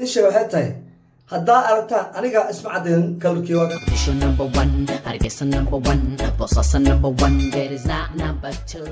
isha waxay tahay haddaa aragtaan aniga isma caddeyn kalarkii waa Official number one, Hargeysa number one, Bossasa number one, there is not number two.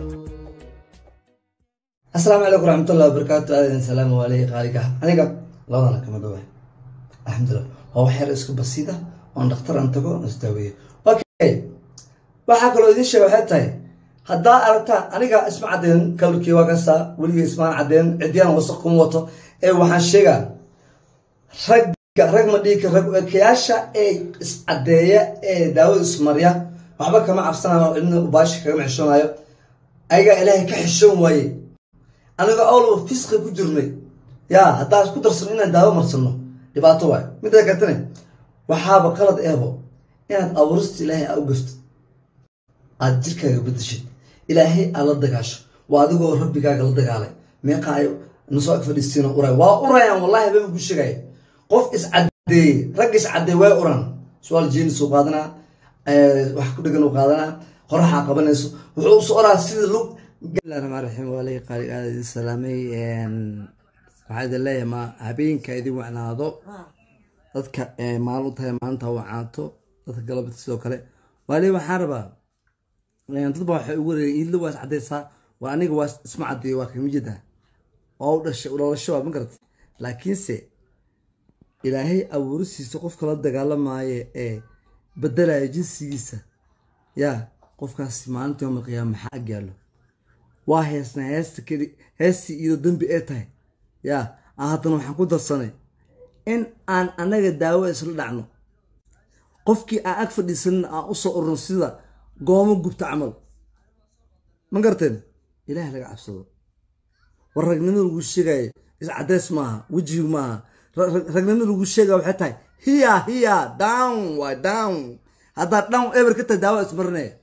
asalaamu calaykum waraxmatullahi wabarakaatu aadan salaamu aleyhi qaaliga aniga labadana kama dhawaay alxamdulilah waa wax yar isku basiida oon dhakhtar aan tago on isdaaweeyo okay waxaa kaloo idiin sheega waxay tahay haddaa aragtaan aniga isma caddeyn kalarkii waa kastaa weligay ismaan caddeyn ciddiyaan wasaq kuma wato ee waxaan sheegaa ragga rag ma dhiigka rag ekayaasha ee iscaddeeya ee daawada ismarya waxba kama cabsanayo cidna ubaashi kagama xishoonayo ayagaa ilaahay ka xishoon waaye aniga awlaba fisqi ku jirnay yaa haddaa isku darsano inaan daawo marsano dhibaato waayo midda katane waxaaba qalad eebo inaad abuurista ilaahay aa u gaftid aad jirkaaga bedeshid ilaahay aad la dagaasho waa adigoo rabbigaaga la dagaalay meeqa ay nasoo ag fadhiistiina uray waa urayaan wallahi habeen ku sheegaya qof iscadeeye rag iscadeeye waa uraan su-aal jeenisuu qaadanaa wax ku dhegan uu qaadanaa qoraxaa qabanayso wuxuu usu oraa sida lug bismillahi raxmaan raxiim waalay qaali aada idin salaamay waxaa idin leeyahay ma habeenka idin wacnaado dadka maalin u tahay maalinta wacaato dadka galabta sidoo kale waali waxaan rabaa dadba waxay ugu wareegeen iidla waa is cadaysaa waa aniga waa isma cadeeyo waa kamijida waa u dhashay dhalasho waa ma garata laakiinse ilaahay abuuristiisa qofka la dagaalamaayo ee bedelaya jinsigiisa yaa qofkaas maalinta yowmal qiyaama maxaa agyaalo waa heesnaa heesta keli heestii iyadoo dembi ee tahay yaa aan haddana waxaan ku darsanay in aan annaga daawo isla dhacno qofkii aan ag fadhiisanin aan u soo urno sida goomo gubta camal ma garteen ilaah laga cabsado war ragnimada lagu sheegayo iscadeys maaha wejigu maaha ragnimada lagu sheegaya waxay tahay hiya hiya down waa down haddaad down eber ka tahay daawo ismarinaya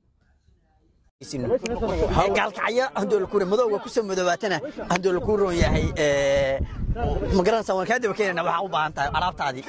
gaalkacyo handool kuure madowga ku soo madoobaatana handool ku roon yahay ma garanaysaa waan kaa daba keenayna waxaa u baahan tahay alaabtaadii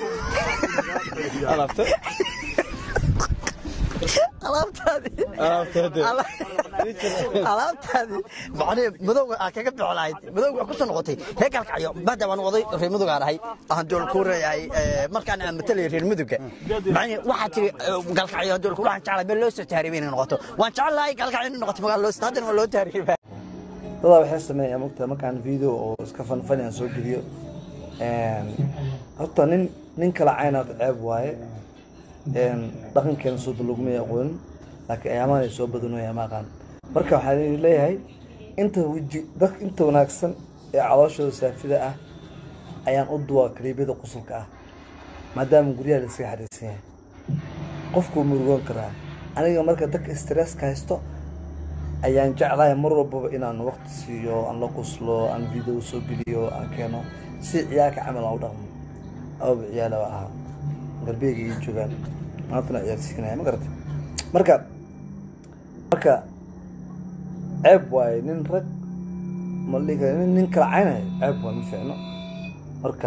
alaabtaadii alaabtaadii macnee madowga aa kaga bixo lahayd madowga waa ku soo noqotay reer gaalkacyo maadaama aan waday reer madowgaan ahay handool ku reeyahay markaan aan matalay reer madowga macnee waxaa tiri gaalkacyo handool ku waxaan jeclay meel loo soo taariibay inay noqoto waan jeclahay gaalkacyo inay noqoto magaalo loo haddana waa loo taariibaa dadaa waxay sameeyaa mogta markaan video oo iska fanfani aan soo geliyo horta nin nin kala caynaad ceeb waaye dhaqankeena soo dalugmay aqoonin laakiin ayaamaan ay soo badanooya ma aqaan marka waxaan idin leeyahay inta weji dadka inta wanaagsan ee calooshooda saafida ah ayaan u duwaa kaliibyada qusulka ah maadaama guryaha la iskaga xariirsan yahay qofkuu murugoon karaa aniga marka dadka stresska haysto ayaan jeclahay mar walbaba inaan waqti siiyo aan la quslo aan video soo geliyo aan keeno si ciyaalka camal aan u dhaqmo awaba ciyaala ahaa garbeyga ii joogaan maantana ciyaarsiinaya ma garata marka marka ceeb waaye nin rag ma dhihi kara nin nin kala caynayo ceeb waaye ma fiicno marka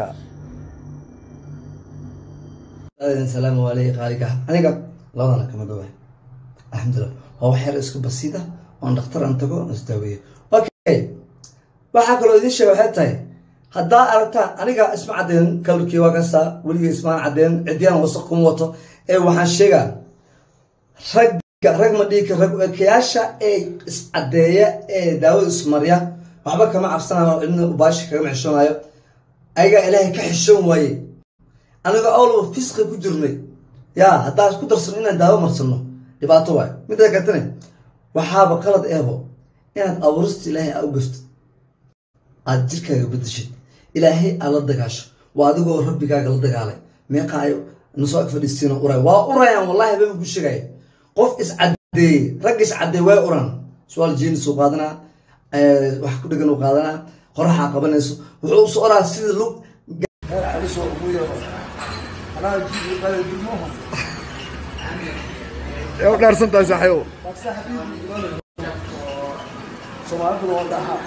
aadan salaamu aleyhi qaaliga aniga labadana kama dhawaay alxamdulilah waa wax yar isku basiida oon dhakhtar aan tago on isdaaweeyo okay waxaa kaloo idiin sheega waxay tahay haddaa aragtaan aniga isma caddeyn kalarkii waa kastaa weligay ismaan caddeyn ciddiyaan wasaq kuma wato ee waxaan sheegaa ragga rag ma dhiigka rag ekayaasha ee iscaddeeya ee daawada ismarya waxba kama cabsanayo cidna ubaashi kagama xishoonayo ayagaa ilaahay ka xishoon waaye aniga awlaba fisqi ku jirnay yaa haddaa isku darsano inaan daawo marsano dhibaato waayo midda katane waxaaba qalad eebo inaad abuurista ilaahay aa u gaftid aad jirkaaga bedeshid ilaahay aad la dagaasho waa adigoo rabbigaaga la dagaalay meeqa ay nasoo ag fadhiistiina uray waa urayaan wallahi habeen ku sheegaya qof iscadeeye rag iscadeeye waa uraan su-aal jeenisuu qaadanaa wax ku dhegan uu qaadanaa qoraxaa qabanayso wuxuu usu oraa sida lug dhaarsantahay saaxiibo soomaaliduna waa dhahaa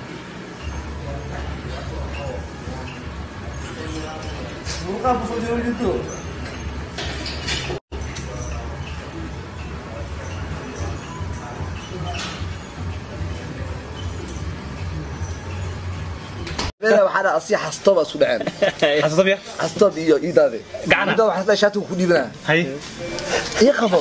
muruqaa kusoo jiro jirto waxaa dhaa asiya xastooba isku dhaceen xasuusabiya xastoob iyo iidaade Gacana. iidaade waxaa dhaa shaatigu ku dhiibanaa hay ii qabo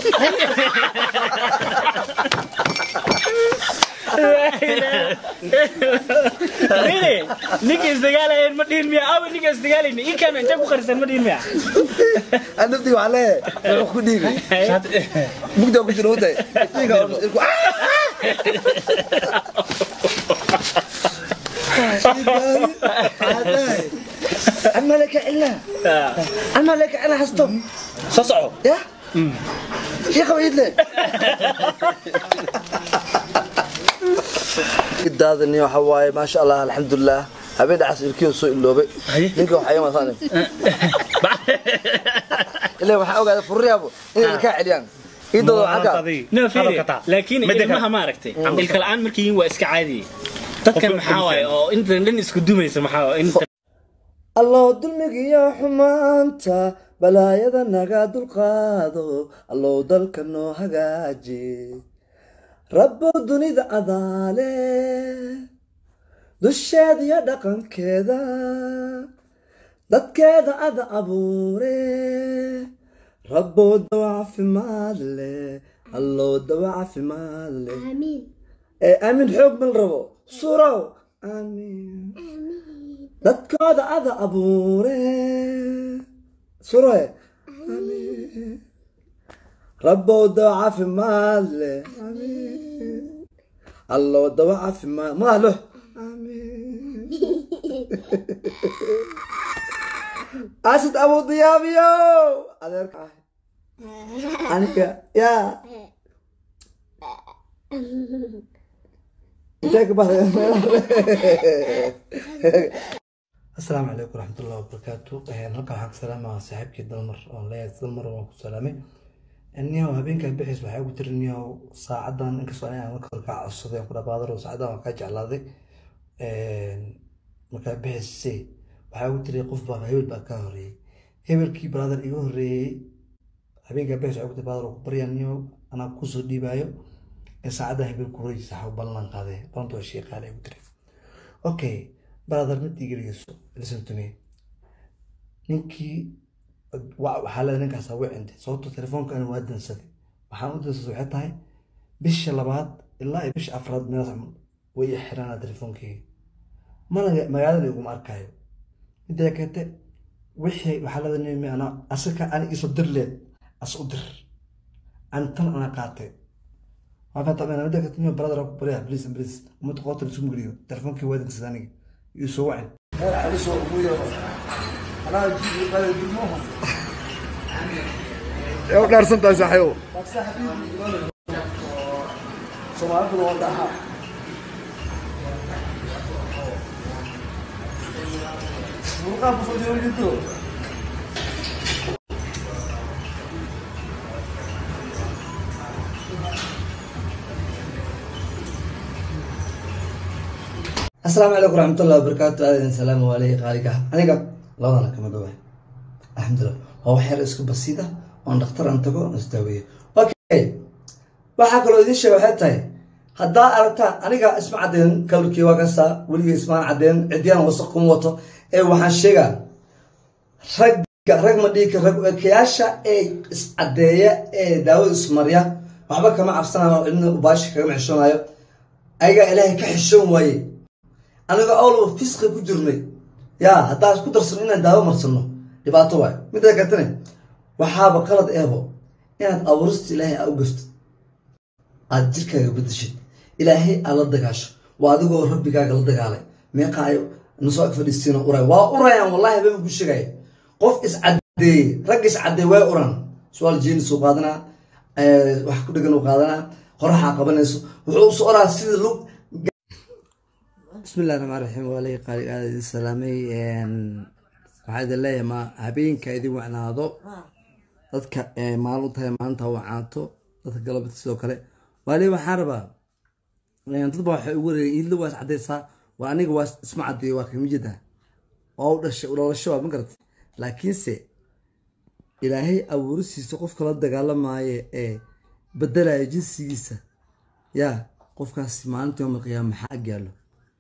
Really? ninka isdagaalayeen ma dhihin miya awe ninka isdagaalayna ii kaana intee ku qarisan ma dhihin miya aan naftiga waxaa leeyahay wuxuu ku dhiibay mugdaa ku jira wadaay iftiinka oo ilku عمالك علا عمالك علا حستوب soo soco يا يا خوي لي قدادني waxa waaye ma sha Allah alxamdulillah habeen dhacas ilkiin soo iloobay ninka waxa ay maasaan ilaa waxa ogaada furriyaabo inay ka celiyaan idoo waxa no fiiri laakiin ilmaha ma aragtay ilka la'aan markii waa iska caadi dadkan maxaa waaye oo intan dhan isku dumaysa maxaa waaye inta allow dulmigiyo xumaanta balaayada naga dulqaado allow dalka noo hagaaji rabbow dunida adaale dusheeda iyo dhaqankeeda dadkeeda ada abuure rabbow dawa caafimaad leh allow dawa caafimaad leh ee aamin xoog mal rabo surow aamin dadkooda ada abuure suroe aamin rabbow dawa caafimaad leh aamin allow dawa caafimaad maalo aamin asid abu diyaabiyo adeerka ah aniga yaa intee ka baxday asalaamu calaykum waraxmatullahi wabarakaatu halkan waxaan ku salaamaha saaxiibkii dalmar oon leeyahay dalmar waan ku salaamay niyahow habeenkaa bixiis waxaa ugu tiri niyahow saacadan inkastoo aniga marka hore kaa codsaday ku dhabaadaro saacadan waan kaa jeclaaday markaa bixise waxaa ugu tiri qof baa hebel baa kaa horeeyey hebelkii brother iga horeeyey habeenkaa bixis waxaa ugu tiri brother ku baryaa niyahow anaa kusoo dhiibaayo in saacadda hebel ku horeysa waxaa ballan qaaday balanta waa shey qaale ugu tiri okay brother mid igeligiiso listen to me ninkii wa- waxaa leedahay ninkaas waa cintay sababto telefoonkan waa dansaday waxaan u dansaday waxay tahay bisha labaad ilaa iyo bisha afraad meelaas camal way i xiranaa telefoonkeyga mana magaalada iguma arkaayo middaa kate wixii waxaa leedahay nin ana asaka ani iso dir leed as u dir an tan ana qaatay waxaan taqaanaa middaa kate nin brother ku baryaa please and please ummadda qoota la isuma geliyo telefoonkii waa dansaday aniga iyo soo wacin ee u dhaarsan tahay saaxiibo Soomaalida waa dhahaa. Muruqaa ku soo jeedo jirto. asalaamu calaykum waraxmatullahi wabarakaatu aadan salaamu aleyhi qaaliga aniga labadana kama dhowaa alxamdulilah waa wax yar isku basiida oon dhakhtar aan tago oon isdaaweeyo okay waxaa kaloo idiin sheega waxay tahay haddaa aragtaan aniga isma cadeen kalarkii waa kastaa weligii ismaan cadeen ciddiyaan wasaq kuma wato ee waxaan sheegaa ragga rag ma dhihi kar rag ekayaasha ee iscadeeya ee daawada ismarya waxba kama cabsanayo cidna ubaashi kagama xishoonayo ayagaa ilaahay ka xishoon waaye aniga awlaba fisqi ku jirnay yaa haddaa isku darsano inaan daawo marsano dhibaato waayo midda katane waxaaba qalad eebo inaad abuurista ilaahay aa u gaftid aad jirkaaga bedeshid ilaahay aad la dagaasho waa adigoo rabbigaaga la dagaalay meeqa ay nasoo ag fadhiistiina uray waa urayaan wallahi habeen ku sheegaya qof iscadeeyey rag iscadeey way uraan su-aal jeenis uu qaadanaa wax ku dhegan uu qaadanaa qoraxaa qabanayso wuxuu usu oraa sida lug bismi illahi raxmaan raxiim waa leeyahay qaali aada idin salaamay waxaa idin leeyahay ma habeenka idin wacnaado dadka maalin u tahay maalinta wacaato dadka galabta sidoo kale waa leeyahay waxaan rabaa dadba waxay ugu wareegeen iidla waa is cadaysaa waa aniga waa isma cadeeyo waa kamijida waa u dhashay dhalasho waa ma garatay laakiinse ilaahay abuurisiisa qofka la dagaalamaayo ee bedelaya jinsigiisa yaa qofkaas maalinta yowma alqiyaama maxaa agyaalo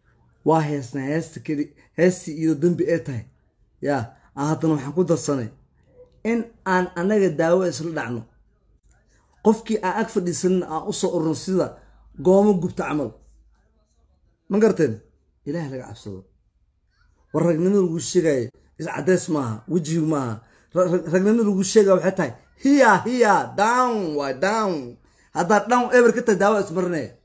waa heesnaa heesta keli heestii iyo dembi ee tahay yaa aan haddana waxaan ku darsanay in aan annaga daawo isla dhacno qofkii aan ag fadhiisanin aan u soo urno sida goomo gubta camal ma garteen ilaah laga cabsado war ragnimada lagu sheegaayo iscadeys maaha wejigu maaha Ra- ra- ragnimada lagu sheegaya waxay tahay hiya hiya down waa down haddaad down eber ka tahay daawo ismarinaya